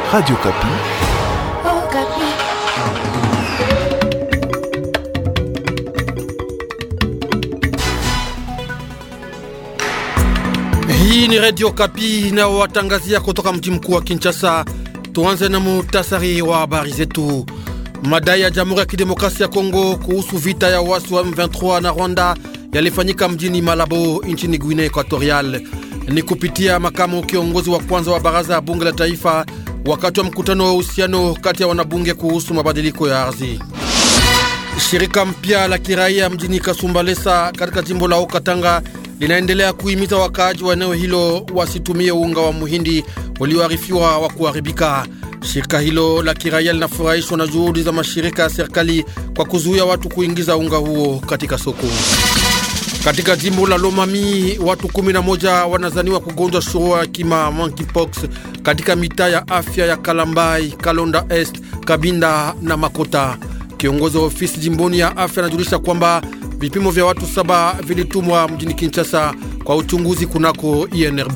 Radio Kapi. Oh, Kapi. Hii ni Radio Kapi inayowatangazia kutoka mji mkuu wa Kinshasa. Tuanze na muhtasari wa habari zetu. Madai ya Jamhuri ya Kidemokrasia ya Kongo kuhusu vita ya wasi wa M23 na Rwanda yalifanyika mjini Malabo nchini Guinea Equatorial. Ni kupitia makamu kiongozi wa kwanza wa baraza ya bunge la taifa wakati wa mkutano wa uhusiano kati ya wanabunge kuhusu mabadiliko ya ardhi. Shirika mpya la kiraia mjini Kasumbalesa katika jimbo la Okatanga linaendelea kuhimiza wakaaji wa eneo hilo wasitumie unga wa muhindi walioarifiwa wa kuharibika. Shirika hilo la kiraia linafurahishwa na juhudi za mashirika ya serikali kwa kuzuia watu kuingiza unga huo katika soko. Katika jimbo la Lomami watu 11 wanazaniwa kugonjwa shurua ya kima monkeypox katika mitaa ya afya ya Kalambai, Kalonda Est, Kabinda na Makota. Kiongozi wa ofisi jimboni ya afya anajulisha kwamba vipimo vya watu saba vilitumwa mjini Kinshasa kwa uchunguzi kunako INRB.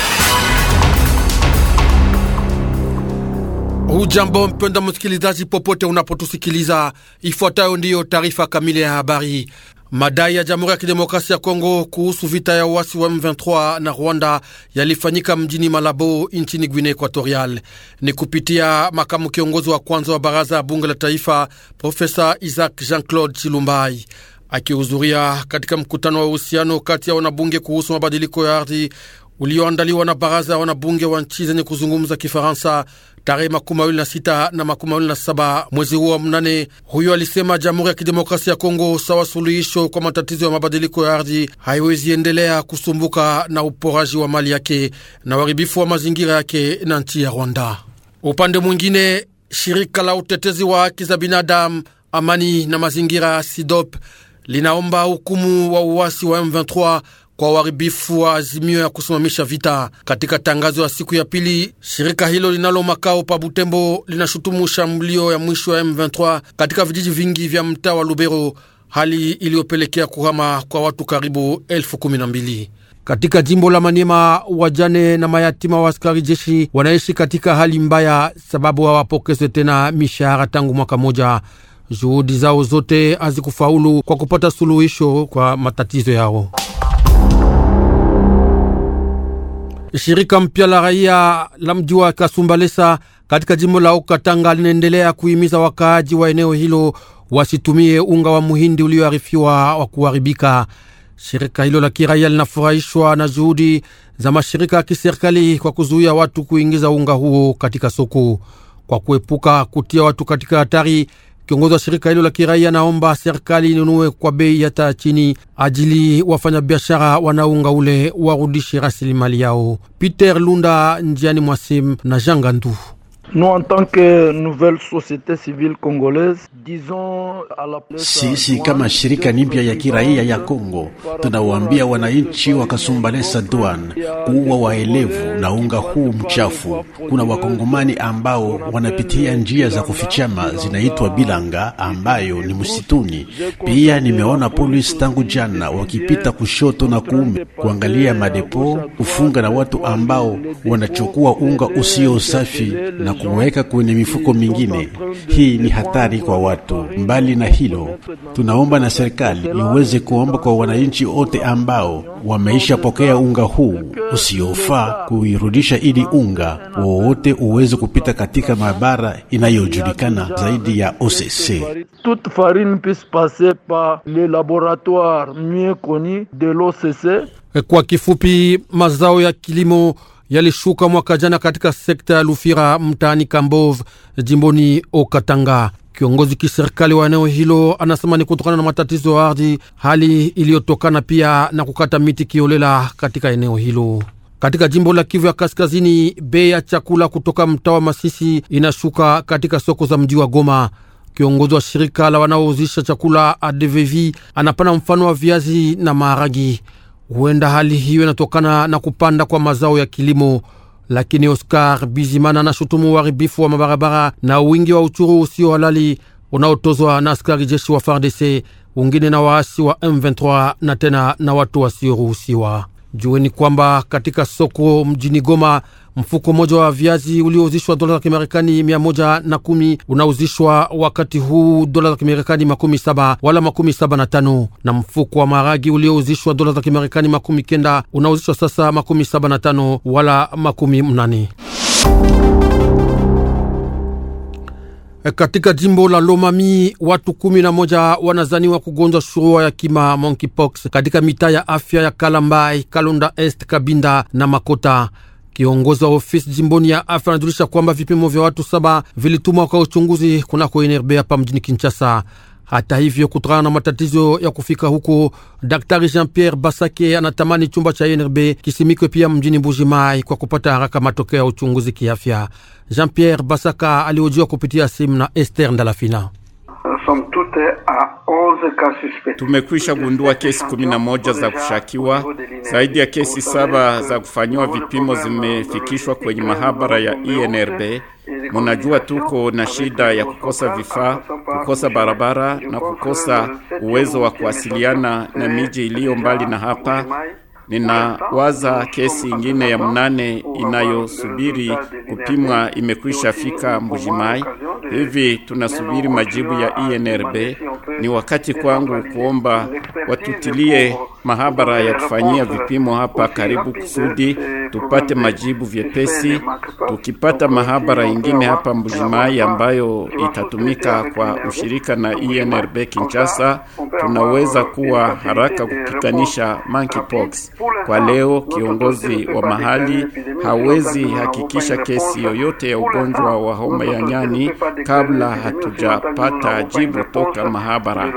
Hujambo mpenda msikilizaji, popote unapotusikiliza, ifuatayo ndiyo taarifa kamili ya habari. Madai ya Jamhuri ya Kidemokrasia ya Kongo kuhusu vita ya uasi wa M23 na Rwanda yalifanyika mjini Malabo nchini Guinea Equatorial. Ni kupitia makamu kiongozi wa kwanza wa baraza ya bunge la taifa Profesa Isaac Jean-Claude Chilumbai akihudhuria katika mkutano wa uhusiano kati ya wanabunge kuhusu mabadiliko ya ardhi ulioandaliwa na baraza ya wanabunge wa nchi zenye kuzungumza Kifaransa tarehe makumi mawili na sita na makumi mawili na saba mwezi huo wa mnane. Huyo alisema Jamhuri ya Kidemokrasia ya Kongo sawa suluhisho kwa matatizo ya mabadiliko ya ardhi haiwezi endelea kusumbuka na uporaji wa mali yake na uharibifu wa mazingira yake na nchi ya Rwanda. Upande mwingine, shirika la utetezi wa haki za binadamu, amani na mazingira SIDOP linaomba hukumu wa uasi wa M23 kwa uharibifu wa azimio ya kusimamisha vita. Katika tangazo ya siku ya pili, shirika hilo linalo makao pa Butembo linashutumu shambulio ya mwisho ya M23 katika vijiji vingi vya mtaa wa Lubero, hali iliyopelekea kuhama kwa watu karibu elfu kumi na mbili. Katika jimbo la Maniema, wajane na mayatima wa askari jeshi wanaishi katika hali mbaya, sababu hawapokezwe tena mishahara tangu mwaka moja. Juhudi zao zote hazikufaulu kwa kupata suluhisho kwa matatizo yao. Shirika mpya la raia la mji wa Kasumbalesa katika jimbo la Okatanga linaendelea kuhimiza wakaaji wa eneo hilo wasitumie unga wa muhindi ulioarifiwa wa kuharibika. Shirika hilo la kiraia linafurahishwa na juhudi za mashirika ya kiserikali kwa kuzuia watu kuingiza unga huo katika soko kwa kuepuka kutia watu katika hatari. Kiongozi wa shirika hilo la kiraia naomba serikali inunue kwa bei hata chini, ajili wafanyabiashara wanaunga ule warudishe rasilimali yao. Peter Lunda, njiani mwasim na Jangandu. Nous, en tant que nouvelle société civile congolaise, disons à la place Sisi kama shirika nipya ya kiraia ya Kongo tunawaambia wananchi wa Kasumbalesa Douane kuwa waelevu na unga huu mchafu. Kuna wakongomani ambao wanapitia njia za kufichama zinaitwa bilanga, ambayo ni msituni. Pia nimeona polisi tangu jana wakipita kushoto na kuume kuangalia madepo, kufunga na watu ambao wanachukua unga usio safi na kuweka kwenye mifuko mingine. Hii ni hatari kwa watu. Mbali na hilo, tunaomba na serikali iweze kuomba kwa wananchi wote ambao wameishapokea unga huu usiofaa kuirudisha, ili unga wowote uweze kupita katika maabara inayojulikana zaidi ya OCC. toute farine puisse passer par les laboratoires mieux connus de l'OCC. Kwa kifupi, mazao ya kilimo yalishuka mwaka jana katika sekta ya Lufira mtaani Kambov jimboni Okatanga. Kiongozi kiserikali wa eneo hilo anasema ni kutokana na matatizo ya ardhi, hali iliyotokana pia na kukata miti kiolela katika eneo hilo. Katika jimbo la Kivu ya Kaskazini, bei ya chakula kutoka mtaa wa Masisi inashuka katika soko za mji wa Goma. Kiongozi wa shirika la wanaouzisha chakula ADVV anapana mfano wa viazi na maharagi. Huenda hali hiyo inatokana na kupanda kwa mazao ya kilimo, lakini Oscar Bizimana anashutumu uharibifu wa mabarabara na wingi wa uchuru usio halali unaotozwa na askari jeshi wa FARDC, wengine na waasi wa M23 na tena na watu wasioruhusiwa. Jueni kwamba katika soko mjini Goma Mfuko mmoja wa viazi uliouzishwa dola za Kimarekani mia moja na kumi unauzishwa wakati huu dola za Kimarekani makumi saba wala makumi saba na tano na mfuko wa maragi uliouzishwa dola za Kimarekani makumi kenda unauzishwa sasa makumi saba na tano wala makumi mnane. Katika jimbo la Lomami watu kumi na moja wanazaniwa kugonjwa shurua ya kima monkeypox katika mitaa ya afya ya Kalambai, Kalonda Est, Kabinda na Makota. Kiongozi wa ofisi jimboni ya afya anajulisha kwamba vipimo vya watu saba vilitumwa kwa uchunguzi kunako NRB hapa mjini Kinshasa. Hata hivyo, kutokana na matatizo ya kufika huko, Daktari Jean Pierre Basake anatamani chumba cha NRB kisimikwe pia mjini Mbujimai kwa kupata haraka matokeo ya uchunguzi kiafya. Jean Pierre Basaka alihojiwa kupitia simu na Esther Ndalafina. Tumekwisha gundua kesi kumi na moja za kushakiwa. Zaidi ya kesi saba za kufanyiwa vipimo zimefikishwa kwenye mahabara ya INRB. Munajua tuko na shida ya kukosa vifaa, kukosa barabara na kukosa uwezo wa kuwasiliana na miji iliyo mbali na hapa. Ninawaza kesi ingine ya mnane inayosubiri kupimwa imekwisha fika Mbujimai. Hivi tunasubiri majibu ya INRB. Ni wakati kwangu kuomba watutilie mahabara ya kufanyia vipimo hapa karibu, kusudi tupate majibu vyepesi. Tukipata mahabara ingine hapa Mbujimai ambayo itatumika kwa ushirika na INRB Kinshasa, tunaweza kuwa haraka kupikanisha monkeypox. Kwa leo kiongozi wa mahali hawezi hakikisha kesi yoyote ya ugonjwa wa homa ya nyani kabla hatujapata jibu toka mahabara.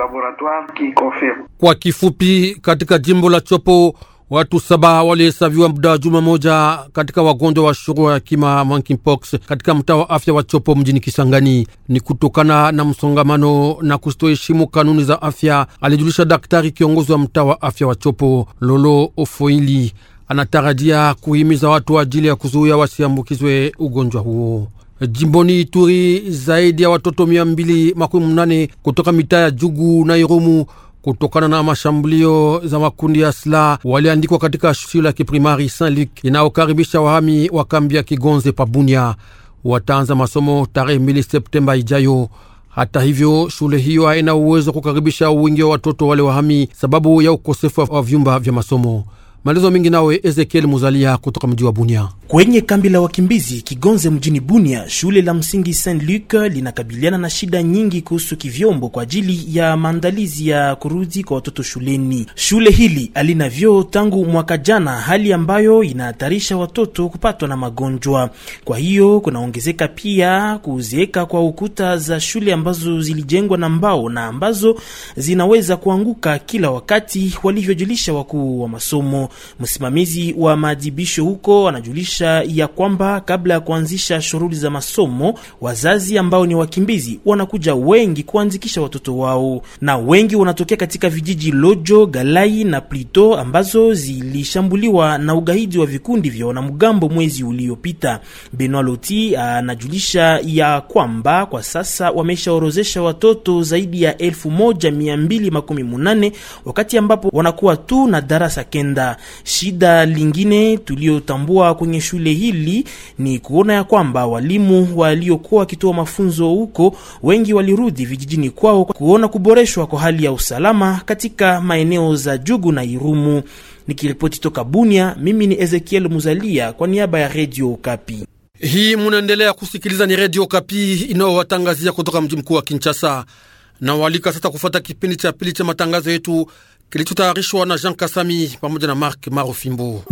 Kwa kifupi, katika jimbo la Chopo watu saba walihesabiwa muda wa juma moja katika wagonjwa wa shurua ya kima monkeypox katika mtaa wa afya wa Chopo mjini Kisangani. Ni kutokana na msongamano na kustoheshimu kanuni za afya, alijulisha daktari kiongozi wa mtaa wa afya wa Chopo Lolo Ofoili. Anatarajia kuhimiza watu ajili ya kuzuia wasiambukizwe ugonjwa huo. Jimboni Ituri, zaidi ya watoto mia mbili makumi mnane kutoka mitaa ya Jugu na Irumu kutokana na mashambulio za makundi ya silaha waliandikwa katika shule ya kiprimari Saint Luc inayokaribisha wahami wa kambi ya Kigonze Pabunia. Wataanza masomo tarehe mbili Septemba ijayo. Hata hivyo, shule hiyo haina uwezo wa kukaribisha wingi wa watoto wale wahami sababu ya ukosefu wa vyumba vya masomo. Maelezo mengi nawe Ezekiel Muzalia kutoka mji wa Bunia. Kwenye kambi la wakimbizi Kigonze mjini Bunia, shule la msingi Saint Luc linakabiliana na shida nyingi kuhusu kivyombo kwa ajili ya maandalizi ya kurudi kwa watoto shuleni. Shule hili halina vyoo tangu mwaka jana, hali ambayo inahatarisha watoto kupatwa na magonjwa. Kwa hiyo kunaongezeka pia kuzeeka kwa ukuta za shule ambazo zilijengwa na mbao na ambazo zinaweza kuanguka kila wakati, walivyojulisha wakuu wa masomo. Msimamizi wa maadhibisho huko anajulisha ya kwamba kabla ya kuanzisha shughuli za masomo, wazazi ambao ni wakimbizi wanakuja wengi kuanzikisha watoto wao, na wengi wanatokea katika vijiji Lojo, Galai na Plito ambazo zilishambuliwa na ugaidi wa vikundi vya wanamgambo mwezi uliopita. Benoit Loti anajulisha ya kwamba kwa sasa wameshaorozesha watoto zaidi ya elfu moja mia mbili makumi munane wakati ambapo wanakuwa tu na darasa kenda. Shida lingine tuliotambua kwenye shule hili ni kuona ya kwamba walimu waliokuwa wakitoa mafunzo huko wengi walirudi vijijini kwao kuona kuboreshwa kwa hali ya usalama katika maeneo za Jugu na Irumu. Nikiripoti toka Bunia, mimi ni Ezekiel Muzalia kwa niaba ya Radio Kapi. Hii munaendelea kusikiliza ni Radio Kapi inayowatangazia kutoka mji mkuu wa Kinshasa na walika sasa kufuata kipindi cha pili cha matangazo yetu kilichotayarishwa na Jean Kasami pamoja na Mark Marofimbo.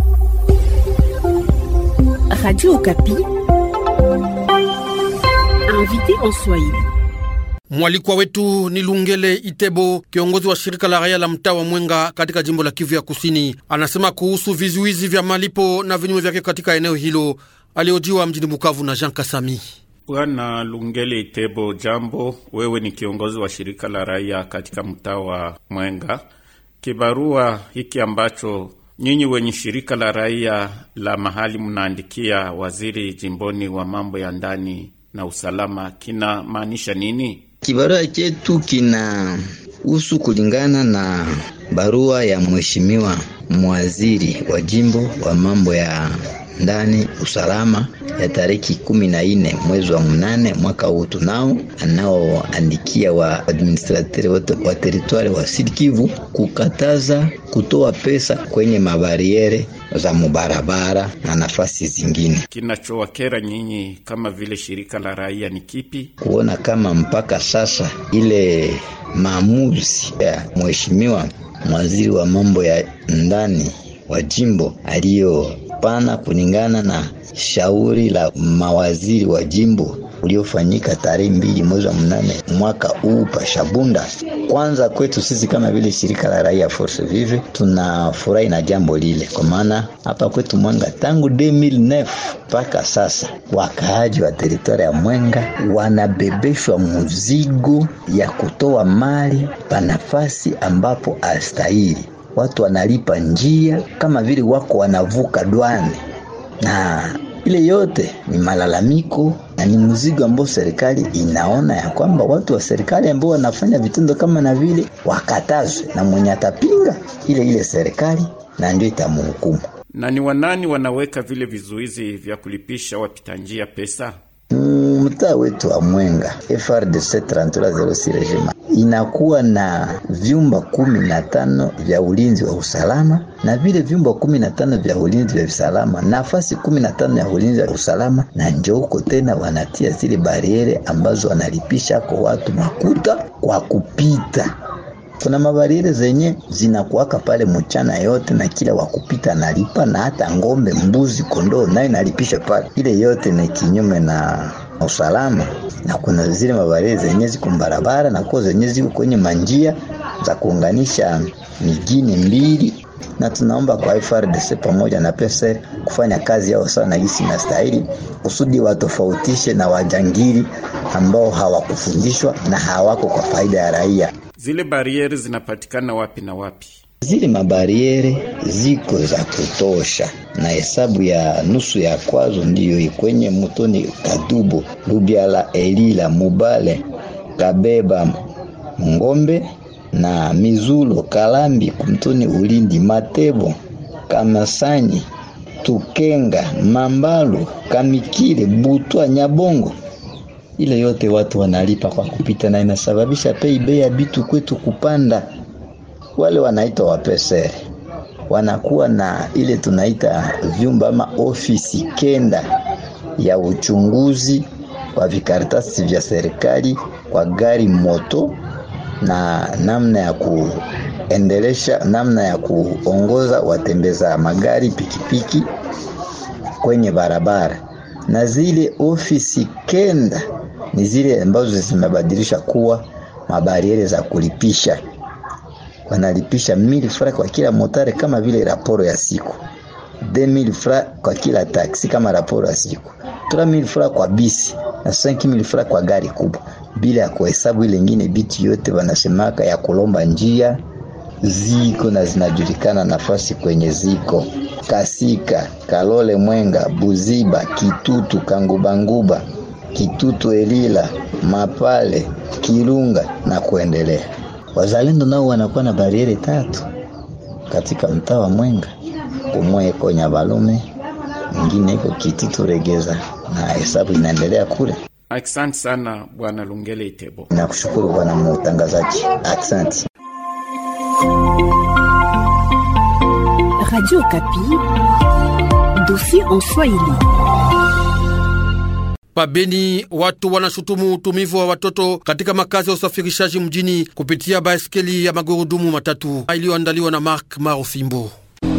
Radio Okapi. Invité en Swahili. Mwalikwa wetu ni Lungele Itebo, kiongozi wa shirika la raia la mtaa wa Mwenga katika jimbo la Kivu ya Kusini. Anasema kuhusu vizuizi vya malipo na vinyume vyake katika eneo hilo. Aliojiwa mjini Bukavu na Jean Kasami. Bwana Lungele Itebo, jambo. Wewe ni kiongozi wa shirika la raia katika mtaa wa Mwenga. Kibarua hiki ambacho nyinyi wenye shirika la raia la mahali mnaandikia waziri jimboni wa mambo ya ndani na usalama kinamaanisha nini? Kibarua chetu kina husu kulingana na barua ya mheshimiwa mwaziri wa jimbo wa mambo ya ndani usalama ya tariki kumi na nne mwezi wa mnane mwaka huu tunao anaoandikia wa administrateur wote wa teritwari wa Sud Kivu kukataza kutoa pesa kwenye mabariere za mubarabara na nafasi zingine. Kinachowakera nyinyi kama vile shirika la raia ni kipi? Kuona kama mpaka sasa ile maamuzi ya mheshimiwa waziri wa mambo ya ndani wa jimbo aliyopana kulingana na shauri la mawaziri wa jimbo uliofanyika tarehe mbili mwezi wa mnane mwaka huu Pashabunda. Kwanza kwetu sisi kama vile shirika la raia Force Vive tunafurahi na jambo lile, kwa maana hapa kwetu Mwenga tangu 2009 mpaka sasa wakaaji wa teritoria ya Mwenga wanabebeshwa mzigo ya kutoa mali pa nafasi ambapo astahili. Watu wanalipa njia kama vile wako wanavuka dwane na ile yote ni malalamiko na ni mzigo ambao serikali inaona ya kwamba watu wa serikali ambao wanafanya vitendo kama na vile wakatazwe, na mwenye atapinga ile ile serikali na ndio itamhukumu. Na ni wanani wanaweka vile vizuizi vya kulipisha wapita njia pesa? Mtaa wetu wa Mwenga FRDC 3306 regiment inakuwa na vyumba kumi na tano vya ulinzi wa usalama na vile vyumba kumi na tano vya ulinzi vya usalama, nafasi kumi na tano ya ulinzi wa usalama, na njo huko tena wanatia zile bariere ambazo wanalipisha kwa watu makuta kwa kupita kuna mabariere zenye zinakuwaka pale mchana yote, na kila wakupita analipa, na hata ng'ombe, mbuzi, kondoo naye nalipisha pale. Ile yote ni kinyume na usalama, na kuna zile mabariere zenye ziko barabara na kwa zenye ziko kwenye manjia za kuunganisha mijini mbili na tunaomba kwa FRDC pamoja na PSR kufanya kazi yao sawa na gisi na stahili, kusudi watofautishe na wajangili ambao hawakufundishwa na hawako kwa faida ya raia. Zile barieri zinapatikana wapi na wapi? Zile mabariere ziko za kutosha, na hesabu ya nusu ya kwazo ndiyo kwenye mutoni Kadubo, Lubiala, Elila, Mubale, Kabeba, Ngombe na Mizulo, Kalambi, Kumtoni, Ulindi, Matebo, Kamasanyi, Tukenga, Mambalu, Kamikile, Butwa, Nyabongo. Ile yote watu wanalipa kwa kupita, na inasababisha pei bei ya bitu kwetu kupanda. Wale wanaitwa wapesere wanakuwa na ile tunaita vyumba ama ofisi kenda ya uchunguzi wa vikaratasi vya serikali kwa gari moto na namna ya kuendelesha, namna ya kuongoza watembeza magari pikipiki kwenye barabara, na zile ofisi kenda ni zile ambazo zimebadilisha kuwa mabariere za kulipisha. Wanalipisha 1000 francs kwa kila motare kama vile raporo ya siku, 2000 francs kwa kila taksi kama raporo ya siku, 3000 francs kwa bisi na 5000 francs kwa gari kubwa, bila ya kuhesabu ile ingine bitu yote wanasemaka ya kulomba njia ziko na zinajulikana nafasi kwenye ziko Kasika, Kalole, Mwenga, Buziba, Kitutu, Kangubanguba, Kitutu, Elila, Mapale, Kirunga na kuendelea. Wazalendo nao wanakuwa na bariere tatu katika mtaa wa Mwenga, kumwe iko Nyabalume, mwingine iko Kitutu Regeza, na hesabu inaendelea kule. Asante sana Bwana Lungele Itebo. Nakushukuru bwana mtangazaji, asante. Radio Kapi, dossier en Swahili. Pabeni watu wanashutumu utumivu wa watoto katika makazi ya usafirishaji mjini kupitia baiskeli ya magurudumu matatu iliyoandaliwa na Mark Marofimbo.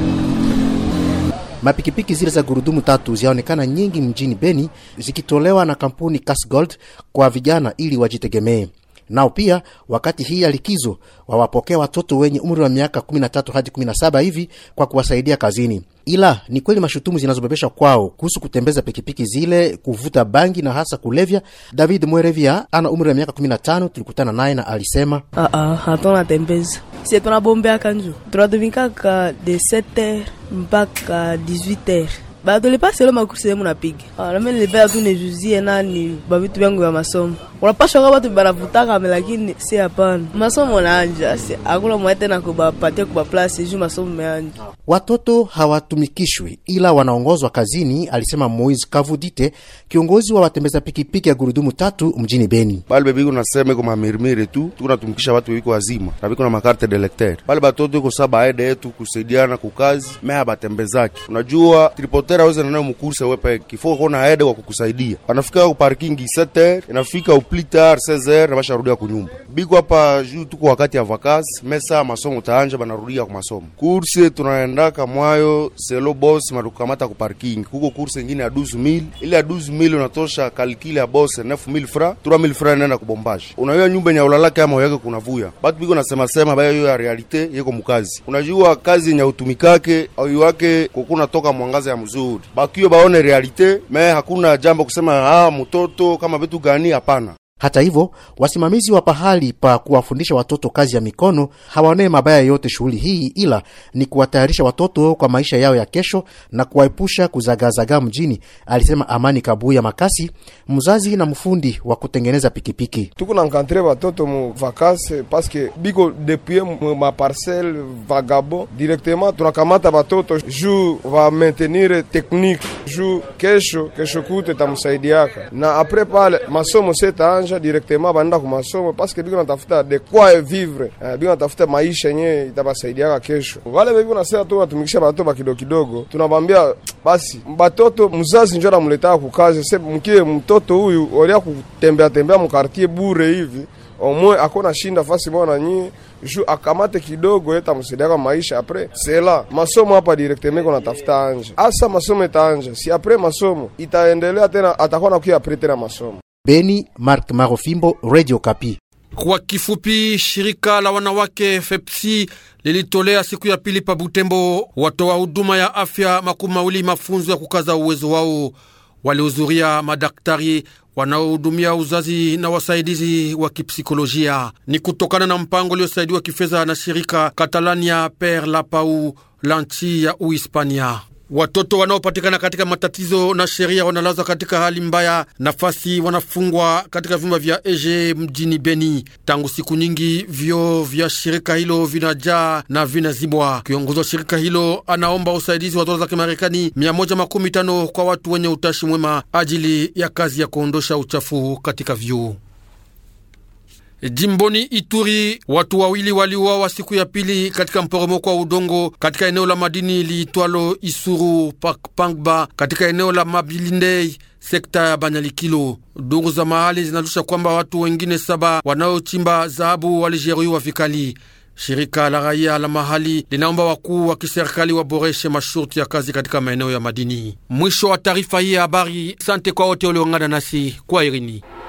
Mapikipiki zile za gurudumu tatu zinaonekana nyingi mjini Beni zikitolewa na kampuni Casgold kwa vijana ili wajitegemee. Nao pia wakati hii ya likizo wawapokea watoto wenye umri wa miaka 13 hadi 17 hivi kwa kuwasaidia kazini. Ila ni kweli mashutumu zinazobebeshwa kwao kuhusu kutembeza pikipiki zile, kuvuta bangi na hasa kulevya. David Mwerevia ana umri wa miaka 15, tulikutana naye na alisema Ah ah, hatuna tembeza. Si tunabombea kanju. Tunatumikaka de 7h mpaka 18h. Ba tulipa selo makursi yemu napiga. Ah, na mimi nilipea tu nijuzie nani ba vitu vyangu vya masomo. unapasha kwa watu banavutaka me, lakini si hapana. Masomo naanja si hakuna mwae tena kubapatia kubaplasi juu masomo meanja. Watoto hawatumikishwi ila wanaongozwa kazini, alisema Moise Kavudite, kiongozi wa watembeza pikipiki ya gurudumu tatu mjini Beni. bale bebiko nasema iko mamirmiri tu tukunatumikisha watu bebiko wazima na biko na makarte de lecteur bale batoto iko saa baede yetu kusaidiana kukazi meha batembezaki unajua tripotera aweze nanayo mukurse wepe kifo kona aede kwa kukusaidia wanafika ku parking 7h inafika au plus tard 16h na basharudia kunyumba biko hapa juu tuko wakati ya vacances mesa masomo taanja banarudia ku masomo kurse tunaendaka mwayo selo boss matukamata ku parking kuko kurse ingine ya 12000 ile ya 12000 unatosha kalkile ya boss 9000 fra 3000 fra nenda kubombaje unajua nyumba nya ulalake ama yake kunavua batu biko nasema sema bayo hiyo ya realite yeko mukazi unajua kazi nya utumikake au wake kukuna toka mwangaza ya mzuri bakio baone realite me hakuna jambo kusema ah mtoto kama vitu gani hapana Hata hivyo, wasimamizi wa pahali pa kuwafundisha watoto kazi ya mikono hawaonee mabaya yote shughuli hii, ila ni kuwatayarisha watoto kwa maisha yao ya kesho na kuwaepusha kuzagazaga mjini, alisema Amani Kabuya Makasi, mzazi na mfundi wa kutengeneza pikipiki. tuko na encantre batoto mu vacances paske biko depuis mu maparcelle vagabo directement tunakamata batoto juu va maintenir technique juu kesho kesho kute tamusaidiaka na apres pale masomo setaanja directement banaenda ku masomo paske biko natafuta de quoi vivre eh, biko natafuta maisha yenye itabasaidiaka kesho wale biko nasema tu natumikisha batoto bakidogo kidogo tunabambia basi batoto mzazi njo namuletaka kukazi se mkie mtoto huyu olia kutembea tembea mukartie bure hivi omwe akona shinda fasi moja na nyie ju akamate kidogo yeta msaidiaka maisha apres sela masomo hapa directement ko natafuta anja asa masomo itaanja si apres masomo itaendelea tena atakuwa nakuya apres tena masomo Beni, Mark Marofimbo, Radio Kapi. Kwa kifupi, shirika la wanawake FEPSI lilitolea siku ya pili pa Butembo watoa huduma ya afya makumi mawili mafunzo ya kukaza uwezo wao. Walihudhuria madaktari wanaohudumia uzazi na wasaidizi wa kipsikolojia. Ni kutokana na mpango uliosaidiwa kifedha na shirika Catalania Per la Pau la nchi ya Uhispania. Watoto wanaopatikana katika matatizo na sheria wanalazwa katika hali mbaya, nafasi wanafungwa katika vyumba vya Eje mjini Beni. Tangu siku nyingi vyoo vya shirika hilo vinajaa na vinazibwa. Kiongozi wa shirika hilo anaomba usaidizi wa dola za Kimarekani 115 kwa watu wenye utashi mwema ajili ya kazi ya kuondosha uchafu katika vyoo. Jimboni Ituri, watu wawili waliuawa siku ya pili katika mporomoko wa udongo katika eneo la madini liitwalo Isuru Pangba katika eneo la Mabilindei sekta ya Banyalikilo. Duru za mahali zinalusha kwamba watu wengine saba wanaochimba dhahabu walijeruhiwa vikali. Shirika la raia la mahali linaomba wakuu wa kiserikali waboreshe masharti ya kazi katika maeneo ya madini. Mwisho wa taarifa hii ya habari. Sante kwa wote walioungana nasi kwa Irini.